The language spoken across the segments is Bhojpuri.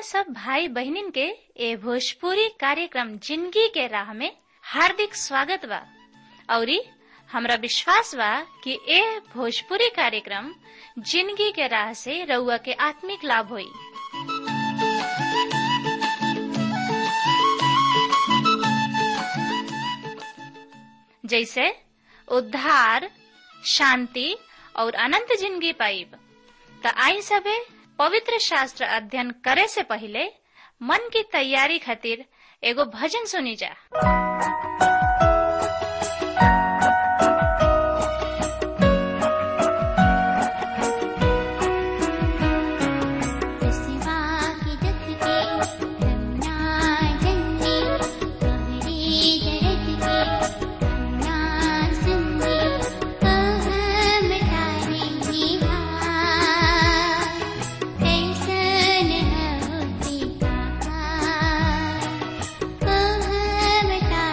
सब भाई बहनिन के ए भोजपुरी कार्यक्रम जिंदगी के राह में हार्दिक स्वागत बा औरी हमरा विश्वास बा कि ए भोजपुरी कार्यक्रम जिंदगी के राह से रउआ के आत्मिक लाभ होई जैसे उद्धार शांति और अनंत जिंदगी पाइब त आई सबे पवित्र शास्त्र अध्ययन करे से पहले मन की तैयारी खातिर एगो भजन सुनी जा कहाँ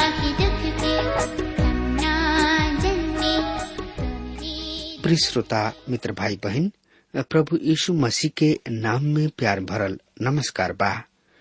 के दुख के तमना जन्मे तुम्हारी प्रिय श्रोता मित्र भाई बहन प्रभु यीशु मसीह के नाम में प्यार भरल नमस्कार बा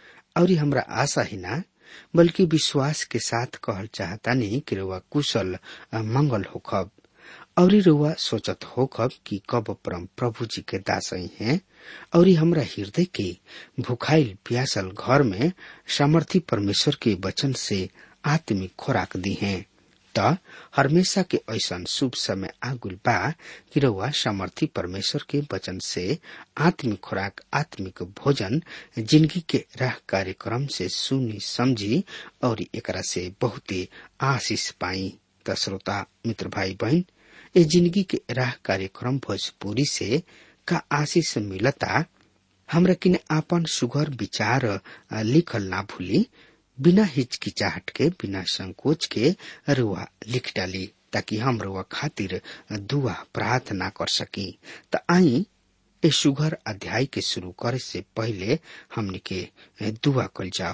और हमरा आशा ही ना बल्कि विश्वास के साथ कहल चाहतानी कि रुआ कुशल आ मंगल होखब और रुआ सोचत होखब कि कब परम प्रभु जी के दासई हैं और हमरा हृदय के भुखाइल प्यासल घर में सामर्थी परमेश्वर के वचन से आत्मिक खोराक दी हैं त हमेशा के ऐसन शुभ समय आगुल बा कि रउआ सामर्थी परमेश्वर के वचन से आत्मिक खुराक आत्मिक भोजन जिंदगी के राह कार्यक्रम से सुनी समझी और एकरा से बहुते आशीष पाई त श्रोता मित्र भाई बहन ए जिंदगी के राह कार्यक्रम भोजपुरी से का आशीष मिलता हमरा किने आपन सुघर विचार अ, लिखल ना भूली बिना हिचकिचाहट के बिना संकोच के रुआ लिख डाली ताकि हम रुआ खातिर दुआ प्रार्थना कर सकी त आई ए सुघर अध्याय के शुरू करे से पहले हमने के दुआ कल जाओ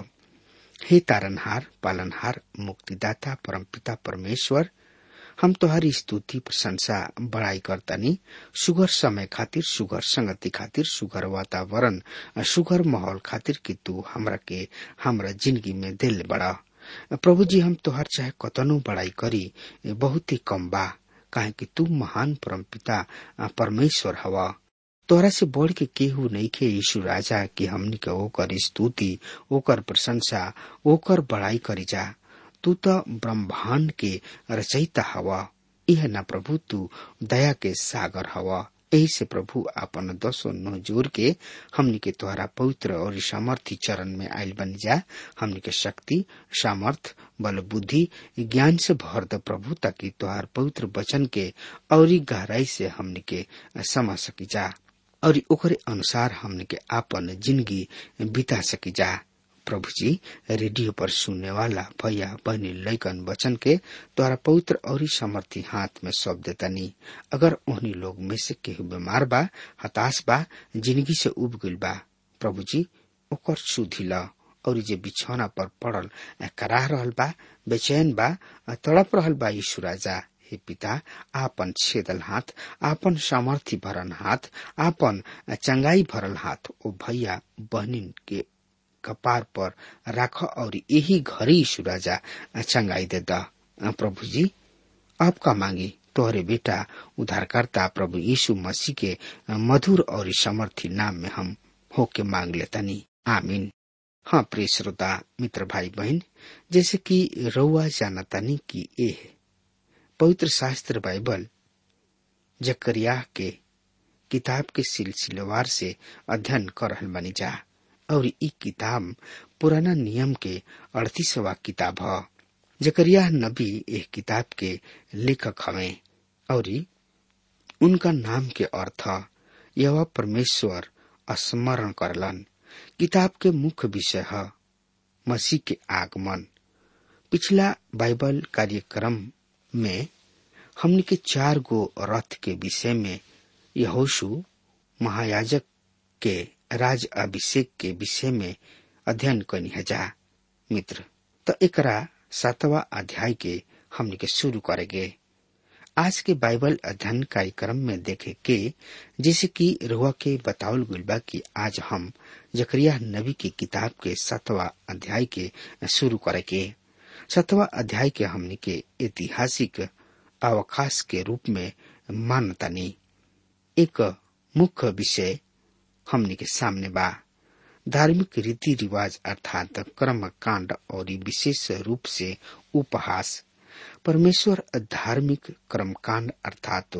हे तारनहार पालनहार मुक्तिदाता परमपिता परमेश्वर हम तोहारी स्तुति प्रशंसा बड़ाई करतानी सुगर समय खातिर सुगर संगति खातिर सुगर वातावरण सुगर माहौल खातिर कि तू हमरा के हमरा जिंदगी में दिल बड़ा प्रभु जी हम तोहार चाहे कतनो बड़ाई करी बहुत ही कम बा काहे कि तू महान परमपिता परमेश्वर हवा तोहरा से बढ़ के केहू नहीं के यीशु राजा कि हमनी के ओकर स्तुति ओकर प्रशंसा ओकर बड़ाई करी जा तू तो ब्रह्मांड के रचयिता हवा यह न प्रभु तू दया के सागर हवा यही से प्रभु आपन दसो नो जोर के हमनी के तोहरा पवित्र और सामर्थी चरण में आयल बन जा हमनी के शक्ति सामर्थ बल बुद्धि ज्ञान से भर द प्रभु ताकि तोहार पवित्र वचन के और गहराई से हमनी के समझ सकी जा और ओकरे अनुसार हमने के आपन जिंदगी बिता सकी जा प्रभु जी रेडियो पर सुनने वाला भैया बहनी लैकन वचन के द्वारा पवित्र और समर्थी हाथ में सौंप देता नी अगर उन्हीं लोग में से केहू बीमार बा हताश बा जिंदगी से उब गइल बा प्रभु जी ओकर सुधी ल और जे बिछौना पर पड़ल कराह रहल बा बेचैन बा तड़प रहल बा यीशु राजा हे पिता आपन छेदल हाथ आपन सामर्थी भरन हाथ आपन चंगाई भरल हाथ ओ भैया बहनिन के कपार पर राख और यही घर यीशु राजा चंगाई दे दा प्रभु जी आपका मांगी तोहरे बेटा उद्धारकर्ता प्रभु यीशु मसीह के मधुर और समर्थी नाम में हम होके मांग लेतनी आमीन हाँ प्रिय श्रोता मित्र भाई बहन जैसे कि रउआ जानतानी की ए है पवित्र शास्त्र बाइबल जकरिया के किताब के सिलसिलेवार से अध्ययन कर रहल बनी जा और ई किताब पुराना नियम के अड़तीसवा किताब ह जकरिया नबी एक किताब के लेखक हवे और उनका नाम के अर्थ यह परमेश्वर स्मरण करलन किताब के मुख्य विषय है मसीह के आगमन पिछला बाइबल कार्यक्रम में हमने के चार गो रथ के विषय में यहोशु महायाजक के राज अभिषेक के विषय में अध्ययन करनी है जा मित्र तो एकरा सातवा अध्याय के हमने के शुरू करेंगे आज के बाइबल अध्ययन कार्यक्रम में देखे के जैसे कि रुआ के बतावल गुल बा कि आज हम जकरिया नबी की किताब के सातवा अध्याय के शुरू करेंगे सातवा अध्याय के हमने के ऐतिहासिक अवकाश के रूप में मानतानी एक मुख्य विषय हमने के सामने बा धार्मिक रीति रिवाज अर्थात कर्म कांड और विशेष रूप से उपहास परमेश्वर धार्मिक कर्मकांड अर्थात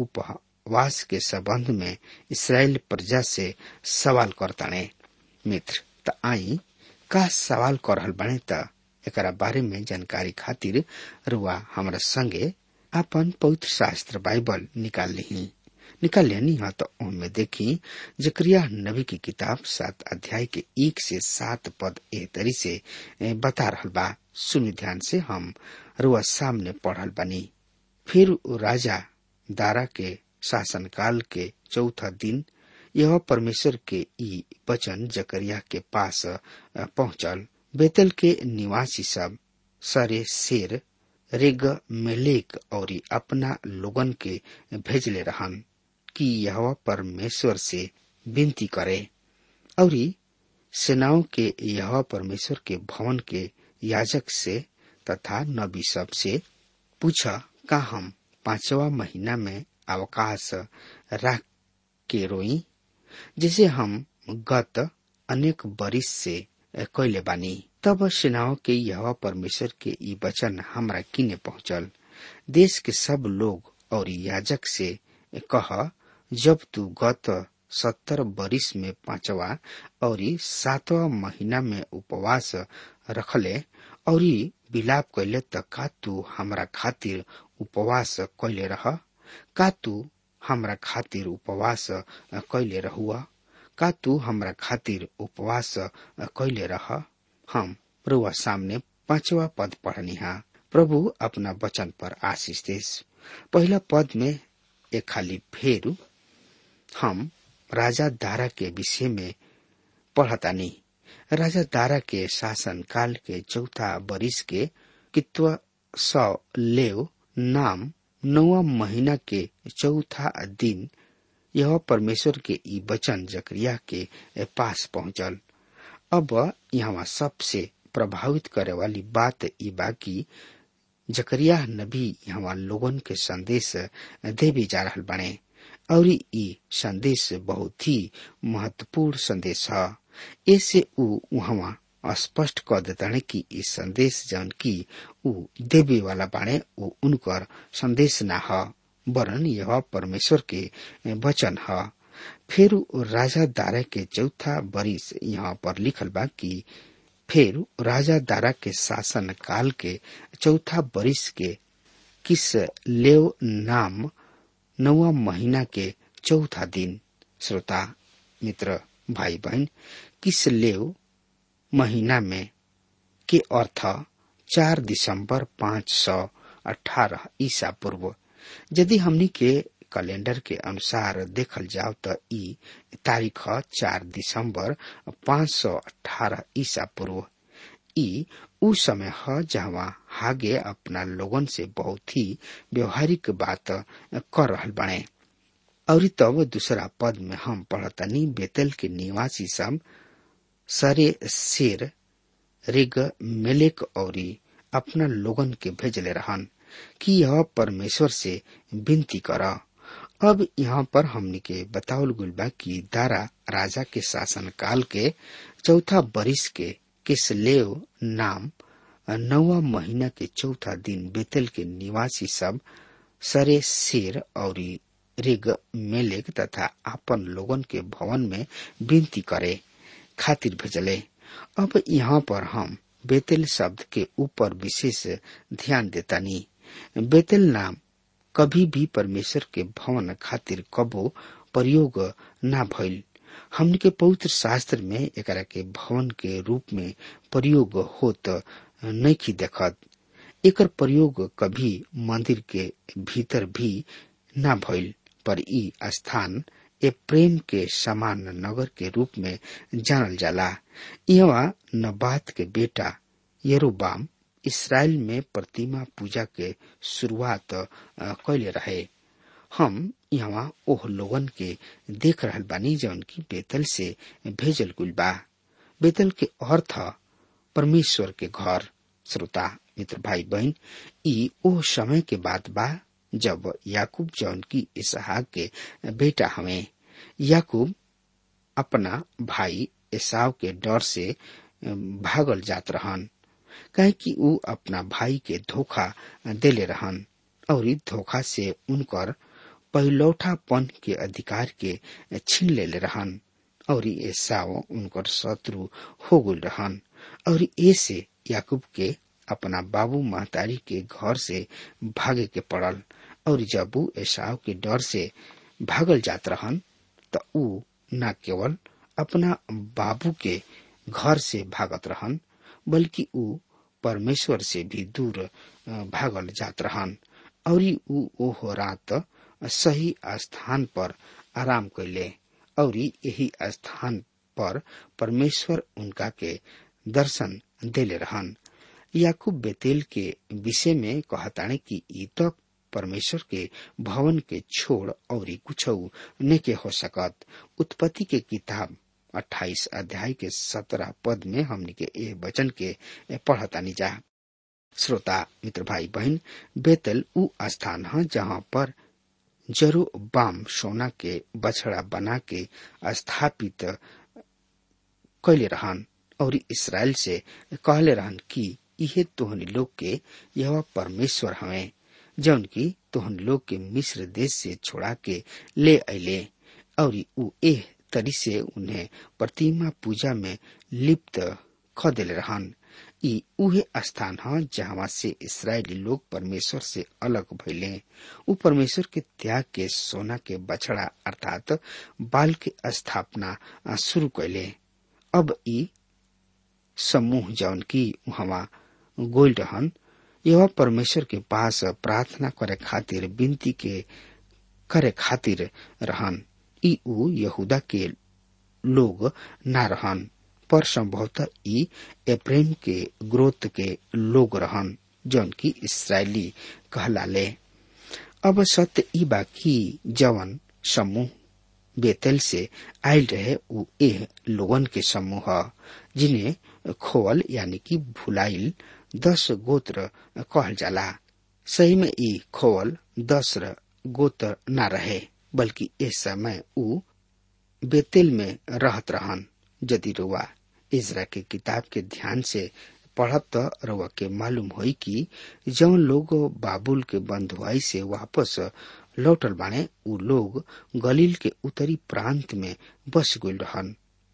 उपवास के संबंध में इसराइल प्रजा से सवाल करताने मित्र त आई का सवाल कर रहल बने त एकरा बारे में जानकारी खातिर रुआ हमरा संगे अपन पवित्र शास्त्र बाइबल निकाल ली निकाल लेनी है तो उनमें देखी जक्रिया नबी की किताब सात अध्याय के एक से सात पद ए तरी से बता रहल बा सुनि ध्यान से हम रुआ सामने पढ़ल बनी फिर राजा दारा के शासनकाल के चौथा दिन यह परमेश्वर के ई वचन जकरिया के पास पहुंचल बेतल के निवासी सब सरे शेर रेग मेलेक और अपना लोगन के भेजले रहन कि यह परमेश्वर से विनती करे और सेनाओं के यह परमेश्वर के भवन के याजक से तथा नबी सब से पूछा का हम पांचवा महीना में अवकाश रख के रोई जिसे हम गत अनेक बरिस से कैले बानी तब सेनाओं के यह परमेश्वर के ई वचन हमरा किने पहुंचल देश के सब लोग और याजक से कह जब तू गत सत्तर बरिस में पांचवा और सातवा महीना में उपवास रखले और विलाप कैले त का तू हमरा खातिर उपवास कैले रह का तू हमरा खातिर उपवास कैले रहुआ का तू हमरा खातिर उपवास कैले रह हम रुआ सामने पांचवा पद पढ़निहा प्रभु अपना वचन पर आशीष देश पहला पद में एक खाली फेर हम राजा दारा के विषय में पढ़तानी राजा दारा के शासन काल के चौथा बरिस के कित्व सौ लेव नाम नौवा महीना के चौथा दिन यह परमेश्वर के ई वचन जकरिया के पास पहुंचल अब यहाँ सबसे प्रभावित करे वाली बात ई बाकी जकरिया नबी यहाँ लोगन के संदेश देवे जा रहा बने और ई संदेश बहुत ही महत्वपूर्ण संदेश है ऐसे ऊ वहाँ स्पष्ट कर देताने कि ई संदेश जौन की ऊ देवे वाला बाणे ऊ उनकर संदेश ना ह वरन यह परमेश्वर के वचन है फिर राजा दारा के चौथा बरिस यहाँ पर लिखल बा कि फिर राजा दारा के शासन काल के चौथा बरिस के किस लेव नाम नौवा महीना के चौथा दिन श्रोता मित्र भाई बहन किस लेव महीना में के अर्थ चार दिसंबर पाँच सौ अठारह ईसा पूर्व यदि हमनी के कैलेंडर के अनुसार देखल जाओ तो ई तारीख चार दिसंबर पाँच सौ अठारह ईसा पूर्व ई उ समय है जहाँ हागे अपना लोगन से बहुत ही व्यवहारिक बात कर रहल बने और तब दूसरा पद में हम पढ़तनी बेतल के निवासी सब सरे शेर रिग मेलेक और अपना लोगन के भेजले रहन कि यह परमेश्वर से विनती कर अब यहाँ पर हमनी के बतावल गुल बा कि दारा राजा के शासन काल के चौथा बरिस के किसलेव नाम नौवा महीना के चौथा दिन बेतल के निवासी सब सरे शेर और रिग मेलेक तथा आपन लोगन के भवन में विनती करे खातिर भेजले अब यहाँ पर हम बेतेल शब्द के ऊपर विशेष ध्यान देतानी बेतेल नाम कभी भी परमेश्वर के भवन खातिर कबो प्रयोग ना भइल हमने के पवित्र शास्त्र में एकरा के भवन के रूप में प्रयोग होत नहीं देखत एकर प्रयोग कभी मंदिर के भीतर भी ना भइल पर ई स्थान ए प्रेम के समान नगर के रूप में जानल जाला यहाँ नबात के बेटा यरोबाम इसराइल में प्रतिमा पूजा के शुरुआत कैले रहे हम यहाँ ओह लोगन के देख रहल बानी जौन की बेतल से भेजल गुल बा बेतल के अर्थ परमेश्वर के घर श्रोता मित्र भाई बहन ई ओह समय के बात बा जब याकूब जौन की इसहाक के बेटा हमें याकूब अपना भाई एसाव के डर से भागल जात रहन कहे कि ऊ अपना भाई के धोखा देले रहन और धोखा से उनकर पहिलौठापन के अधिकार के छीन लेले रहन और एसाव उनकर शत्रु हो गल रहन और ऐसे याकूब के अपना बाबू महतारी के घर से भागे के पड़ल और जब ऊ एसाव के डर से भागल जात रहन त ऊ न केवल अपना बाबू के घर से भागत रहन बल्कि ऊ परमेश्वर से भी दूर भागल जात रहन और ऊ ओह रात सही स्थान पर आराम कैले और यही स्थान पर परमेश्वर उनका के दर्शन देले रहन याकूब बेतेल के विषय में कहताने कि ई तो परमेश्वर के भवन के छोड़ और कुछ ने के हो सकत उत्पत्ति के किताब 28 अध्याय के 17 पद में हमने के ए वचन के पढ़तानी जा श्रोता मित्र भाई बहन बेतल उ स्थान है जहाँ पर जरो बाम सोना के बछड़ा बना के स्थापित कैले रहन और इसराइल से कहले रहन कि इहे तोहनी लोग के यह परमेश्वर हवे जौन की तोहन लोग के मिस्र देश से छोड़ा के ले अले और उ एह तरी से उन्हें प्रतिमा पूजा में लिप्त ख दिले रहन ई उहे स्थान ह जहाँ से इसराइली लोग परमेश्वर से अलग भइले उ परमेश्वर के त्याग के सोना के बछड़ा अर्थात बाल के स्थापना शुरू कैले अब ई समूह जौन की वहाँ गोल रहन यह परमेश्वर के पास प्रार्थना करे खातिर विनती के करे खातिर रहन ई उ यहूदा के लोग ना रहन पर संभवतः ई एप्रेम के ग्रोथ के लोग रहन जौन की इसराइली कहलाले अब सत्य ई बा कि जवन समूह बेतल से आयल रहे उ एह लोगन के समूह जिन्हें खोवल यानी कि भुलाइल दस गोत्र कहल जाला सही में ई खोवल दस गोत्र न रहे बल्कि इस समय उ बेतेल में रहत रहन यदि रुआ इजरा के किताब के ध्यान से पढ़ब त रुआ के मालूम होई कि जौन लोग बाबुल के बंधुआई से वापस लौटल बाने उ लोग गलील के उत्तरी प्रांत में बस गईल रहन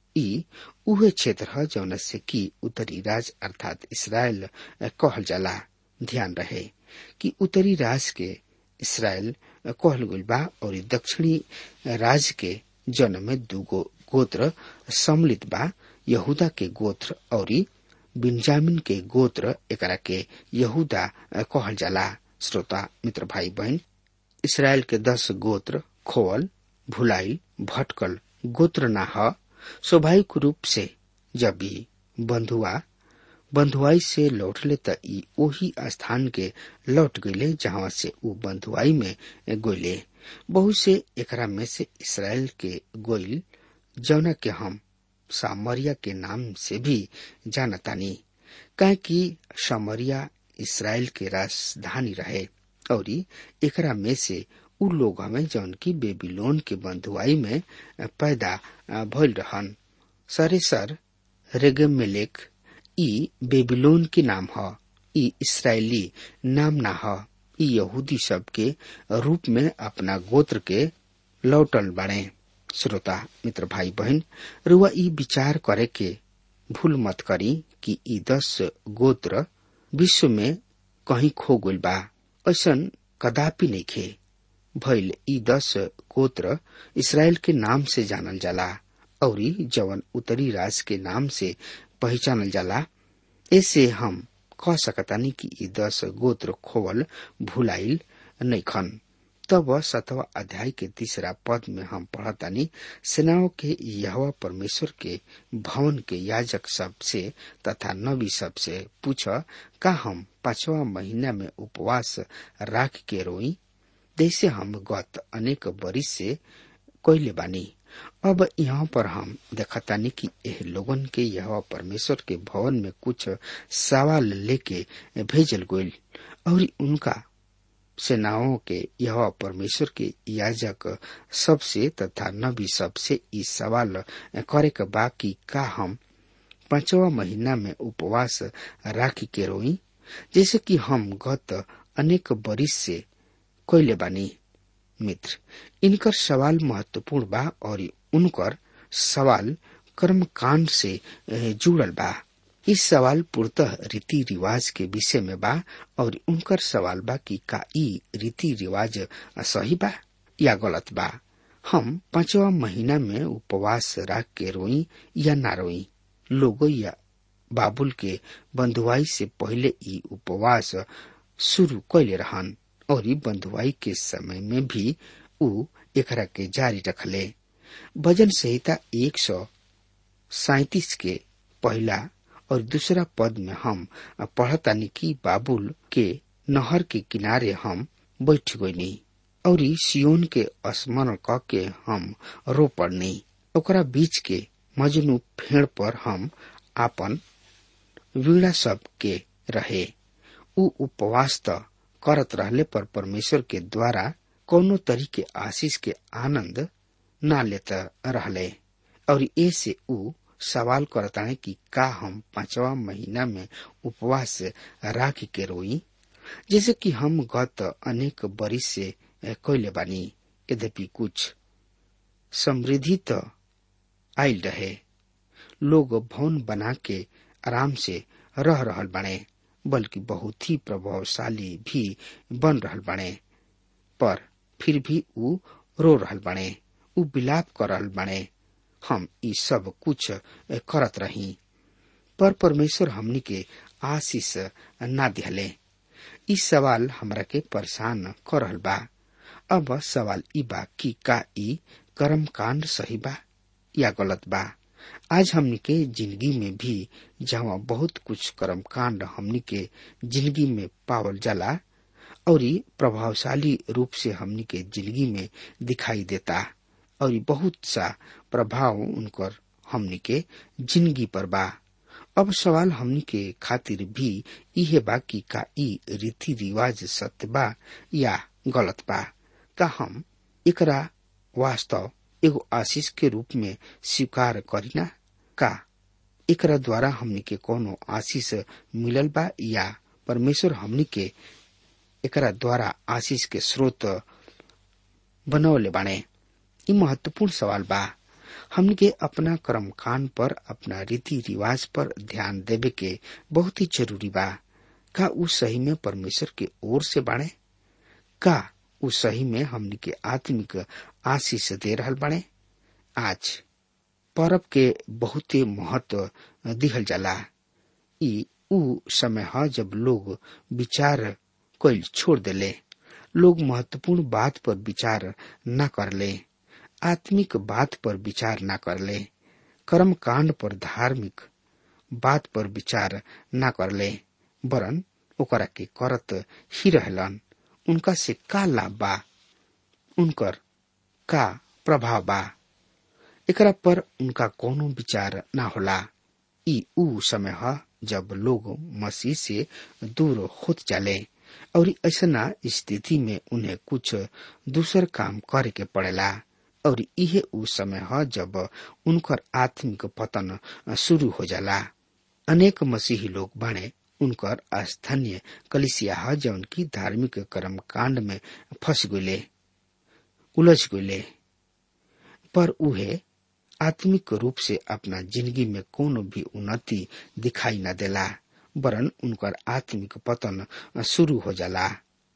ई उहे क्षेत्र है जौन से कि उत्तरी राज अर्थात इसराइल कहल जाला ध्यान रहे कि उत्तरी राज के इसराइल कहल गईल बा और दक्षिणी राज के जन में दूगो गोत्र सम्मिलित बा यहूदा के गोत्र और बिन्जामिन के गोत्र एकरा के यहूदा कहल जाला श्रोता मित्र भाई बहन इसराइल के दस गोत्र खोवल भुलाइल भटकल गोत्र ना ह स्वाभाविक रूप से जब ई बंधुआ बंधुआई से लौटले त ई ओही स्थान के लौट गईले जहाँ से उ बंधुआई में गोइले बहुत से एकरा में से इसराइल के गोइल जौना के हम सामरिया के नाम से भी जानतानी काहे कि सामरिया इसराइल के राजधानी रहे और एकरा में से उ लोग हमें जौन की बेबीलोन के बंधुआई में पैदा भइल रहन सरे सर रेगमेलेक ई बेबीलोन के नाम ह ई इसराइली नाम ना ह ई यहूदी सब के रूप में अपना गोत्र के लौटल बाड़े श्रोता मित्र भाई बहन रुआ ई विचार करे के भूल मत करी कि ई दस गोत्र विश्व में कहीं खो गइल बा ऐसन कदापि नहीं खे भइल ई दस गोत्र इसराइल के नाम से जानल जाला और जवन उत्तरी राज के नाम से पहचानल जाला ऐसे हम कह सकतानी कि ई दस गोत्र खोवल भुलाइल नैखन तब सतवा अध्याय के तीसरा पद में हम पढ़तानी सेनाओं के यहवा परमेश्वर के भवन के याजक सब से तथा नबी सब से पूछ का हम पांचवा महीना में उपवास राख के रोई जैसे हम गत अनेक बरिस से कोयले बानी अब यहाँ पर हम देखतानी कि एह लोगन के यह परमेश्वर के भवन में कुछ सवाल लेके भेजल गईल और उनका सेनाओं के यह परमेश्वर के याजक सबसे तथा नबी सबसे ई सवाल करे के बा कि का हम पांचवा महीना में उपवास राखी के रोई जैसे कि हम गत अनेक बरिस से कोयले बानी मित्र इनकर सवाल महत्वपूर्ण बा और उनकर सवाल कर्मकांड से जुड़ल बा इस सवाल पूर्णतः रीति रिवाज के विषय में बा और उनकर सवाल बा कि का ई रीति रिवाज सही बा या गलत बा हम पांचवा महीना में उपवास रख के रोई या ना रोई लोगो या बाबुल के बंधुआई से पहले ई उपवास शुरू कैले रहन और ई बंधुआई के समय में भी उ एकरा के जारी रखले भजन संहिता एक सौ सैतीस के पहला और दूसरा पद में हम पढ़तानी कि बाबुल के नहर के किनारे हम बैठ गईनी और सियोन के स्मरण क के हम रो पड़नी ओकरा बीच के मजनू फेड़ पर हम आपन वीणा सब के रहे उ उपवास त करत रहले पर परमेश्वर के द्वारा कोनो तरीके आशीष के आनंद ना लेत रहले और ए से उ सवाल करताने कि का हम पांचवा महीना में उपवास राख के रोई जैसे कि हम गत अनेक बरिस से कैले बानी यद्यपि कुछ समृद्धि त आयल रहे लोग भवन बना के आराम से रह रहल बने बल्कि बहुत ही प्रभावशाली भी बन रहल बने पर फिर भी उ रो रहल बने उ विलाप कर रहल बने हम ई सब कुछ करत रही पर परमेश्वर हमनी के आशीष ना दिहले ई सवाल हमरा के परेशान कर रहल बा अब सवाल ई बा कि का ई कर्म कांड सही बा या गलत बा आज हमनी के जिंदगी में भी जहाँ बहुत कुछ कर्म कांड हमनी के जिंदगी में पावल जाला और प्रभावशाली रूप से हमनी के जिंदगी में दिखाई देता और बहुत सा प्रभाव उनकर हमनी के जिंदगी पर बा अब सवाल हमनी के खातिर भी इहे बा कि का ई रीति रिवाज सत्य बा या गलत बा का हम एकरा वास्तव एगो आशीष के रूप में स्वीकार करीना का एकरा द्वारा हमनी के कोनो आशीष मिलल बा या परमेश्वर हमनी के एकरा द्वारा आशीष के स्रोत बनौले बाणे ई महत्वपूर्ण सवाल बा हमनी के अपना कर्म कांड पर अपना रीति रिवाज पर ध्यान देवे के बहुत ही जरूरी बा का उ सही में परमेश्वर के ओर से बाणे का उ सही में हमनी के आत्मिक आशीष दे रहल बाणे आज परब के बहुते महत्व दिहल जाला ई उ समय ह जब लोग विचार कैल छोड़ देले लोग महत्वपूर्ण बात पर विचार न करले आत्मिक बात पर विचार न करले कर्म कांड पर धार्मिक बात पर विचार न करले वरन ओकरा के करत ही रहलन उनका से का लाभ बा उनकर का प्रभाव बा एकरा पर उनका कोनो विचार ना होला ई ऊ समय ह जब लोग मसीह से दूर होत जाले और ऐसा स्थिति में उन्हें कुछ दूसर काम करे के पड़ेला और इहे उ समय ह जब उनकर आत्मिक पतन शुरू हो जाला अनेक मसीही लोग बने उनकर स्थानीय कलिसिया ह जौन की धार्मिक कर्म कांड में फंस गए उलझ गए पर उहे आत्मिक रूप से अपना जिंदगी में कोनो भी उन्नति दिखाई न देला वरन उनकर आत्मिक पतन शुरू हो जाला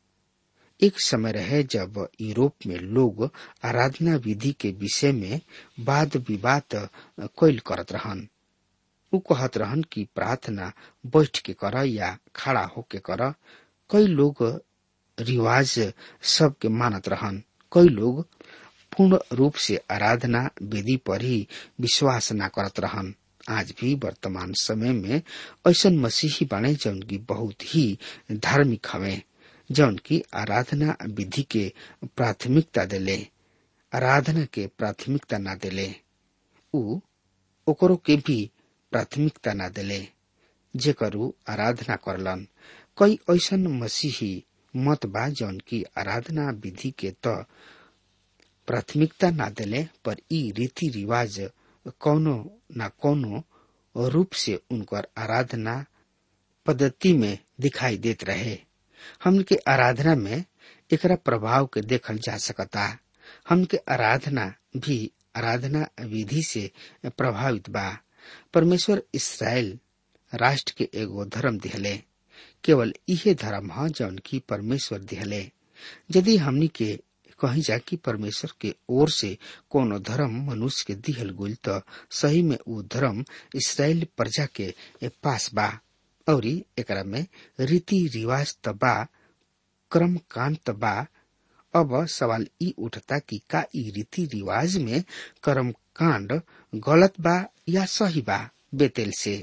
एक समय रहे जब यूरोप में लोग आराधना विधि के विषय में वाद विवाद कैल करत रहन उ कहत रहन कि प्रार्थना बैठ के कर या खड़ा होके कर कई लोग रिवाज सबके मानत रहन कई लोग पूर्ण रूप से आराधना विधि पर ही विश्वास न करत रहन आज भी वर्तमान समय में ऐसा मसीही बने जौन की बहुत ही धार्मिक हवे जौन की आराधना विधि के प्राथमिकता देले आराधना के प्राथमिकता न देले उ ओकरो के भी प्राथमिकता न देले जेकरू आराधना करलन कई ऐसा मसीही मत बा जौन की आराधना विधि के त प्राथमिकता न देले पर ई रीति रिवाज कौनो न कौनो रूप से उनकर आराधना पद्धति में दिखाई देत रहे हमके आराधना में एकरा प्रभाव के देखल जा सकता हमके आराधना भी आराधना विधि से प्रभावित बा परमेश्वर इसराइल राष्ट्र के एगो धर्म दिहले केवल इहे धर्म ह जौन की परमेश्वर दिहले यदि हमनी के कही जा कि परमेश्वर के ओर से कोनो धर्म मनुष्य के दिहल गुल त सही में उ धर्म इसराइल प्रजा के पास बा और एकरा में रीति रिवाज त बा क्रम कांड त बा अब सवाल ई उठता कि का ई रीति रिवाज में कर्म कांड गलत बा या सही बा बेतेल से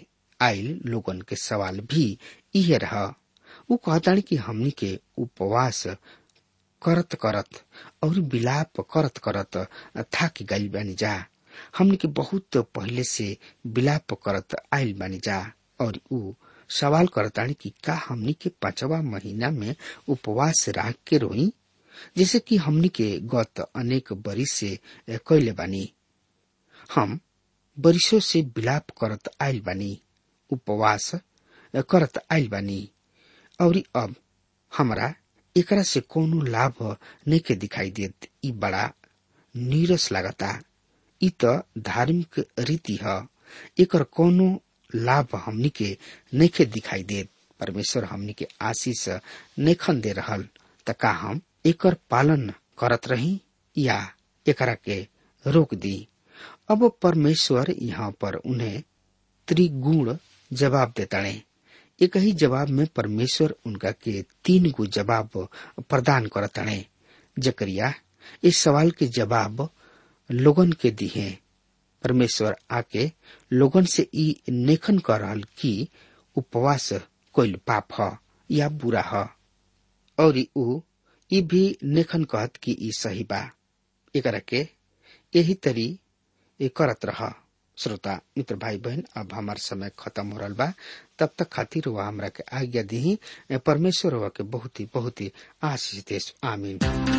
आयल लोगन के सवाल भी इहे रहा उ कहतानी कि हमनी के उपवास करत करत और विलाप करत करत थाक गइल बानी जा हमनी के बहुत पहले से विलाप करत आइल बानी जा और उ सवाल करतानी कि का हमनी के पांचवा महीना में उपवास राख के रोई जैसे कि हमनी के गत अनेक बरिस से कैले बानी हम बरिसों से विलाप करत आइल बानी उपवास करत आइल बानी और अब हमरा एकरा से कोनो लाभ नइखे दिखाई देत ई बड़ा नीरस लागता ई त धार्मिक रीति ह एकर कोनो लाभ हमनी के नइखे दिखाई देत परमेश्वर हमनी के आशीष नइखन दे रहल त का हम एकर पालन करत रही या एकरा के रोक दी अब परमेश्वर यहाँ पर उन्हें त्रिगुण जवाब देताणे एक ही जवाब में परमेश्वर उनका के तीन गो जवाब प्रदान करताणे जकरिया इस सवाल के जवाब लोगन के दिहे परमेश्वर आके लोगन से ई नेखन कर रहल कि उपवास कोई पाप ह या बुरा ह और ऊ ई भी नेखन कहत कि ई सही बा एकरा के यही तरी ए करत रह श्रोता मित्र भाई बहन अब हमार समय खत्म हो रहा बा तब तक खातिर वह हमरा के आज्ञा दी परमेश्वर हुआ के बहुत ही बहुत ही आशीष देश आमीन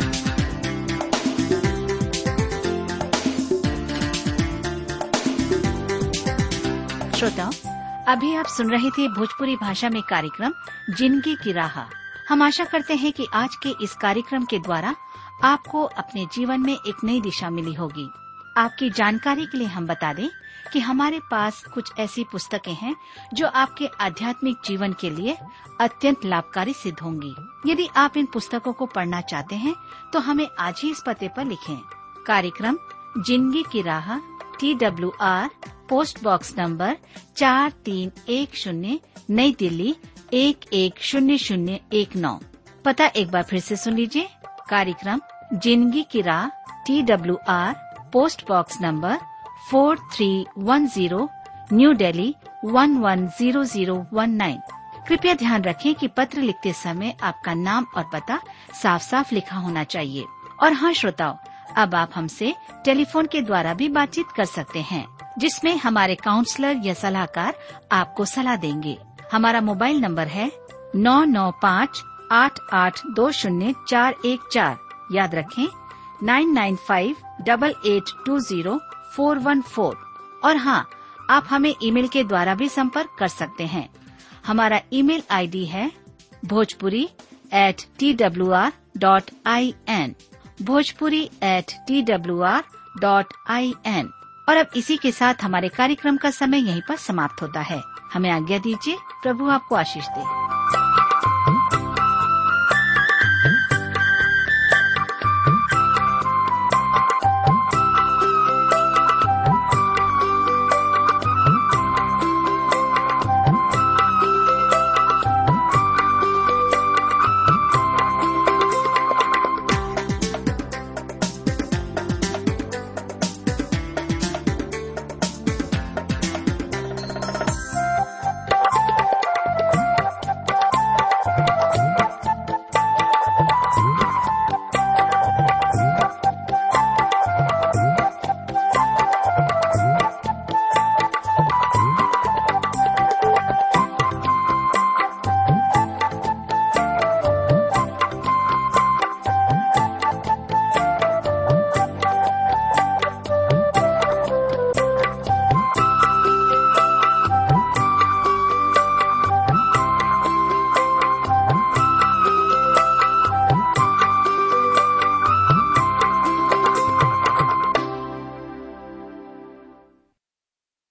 श्रोताओं अभी आप सुन रहे थे भोजपुरी भाषा में कार्यक्रम जिंदगी की राह हम आशा करते हैं कि आज के इस कार्यक्रम के द्वारा आपको अपने जीवन में एक नई दिशा मिली होगी आपकी जानकारी के लिए हम बता दें कि हमारे पास कुछ ऐसी पुस्तकें हैं जो आपके आध्यात्मिक जीवन के लिए अत्यंत लाभकारी सिद्ध होंगी यदि आप इन पुस्तकों को पढ़ना चाहते हैं तो हमें आज ही इस पते पर लिखें कार्यक्रम जिंदगी की राह T W R post box number चार तीन एक शून्य नई दिल्ली एक एक शून्य शून्य एक नौ पता एक बार फिर से सुन लीजिए कार्यक्रम जिंदगी की राह T W R post box number four three one zero new Delhi one one zero zero one nine कृपया ध्यान रखें कि पत्र लिखते समय आपका नाम और पता साफ साफ लिखा होना चाहिए और हाँ श्रोताओं अब आप हमसे टेलीफोन के द्वारा भी बातचीत कर सकते हैं जिसमें हमारे काउंसलर या सलाहकार आपको सलाह देंगे हमारा मोबाइल नंबर है नौ नौ पाँच आठ आठ दो शून्य चार एक चार याद रखें nine nine five double eight two zero four one four और हाँ आप हमें ईमेल के द्वारा भी संपर्क कर सकते हैं हमारा ईमेल आईडी है Bhojpuri at T W R dot I N Bhojpuri at T W R dot I N और अब इसी के साथ हमारे कार्यक्रम का समय यहीं पर समाप्त होता है हमें आज्ञा दीजिए प्रभु आपको आशीष दे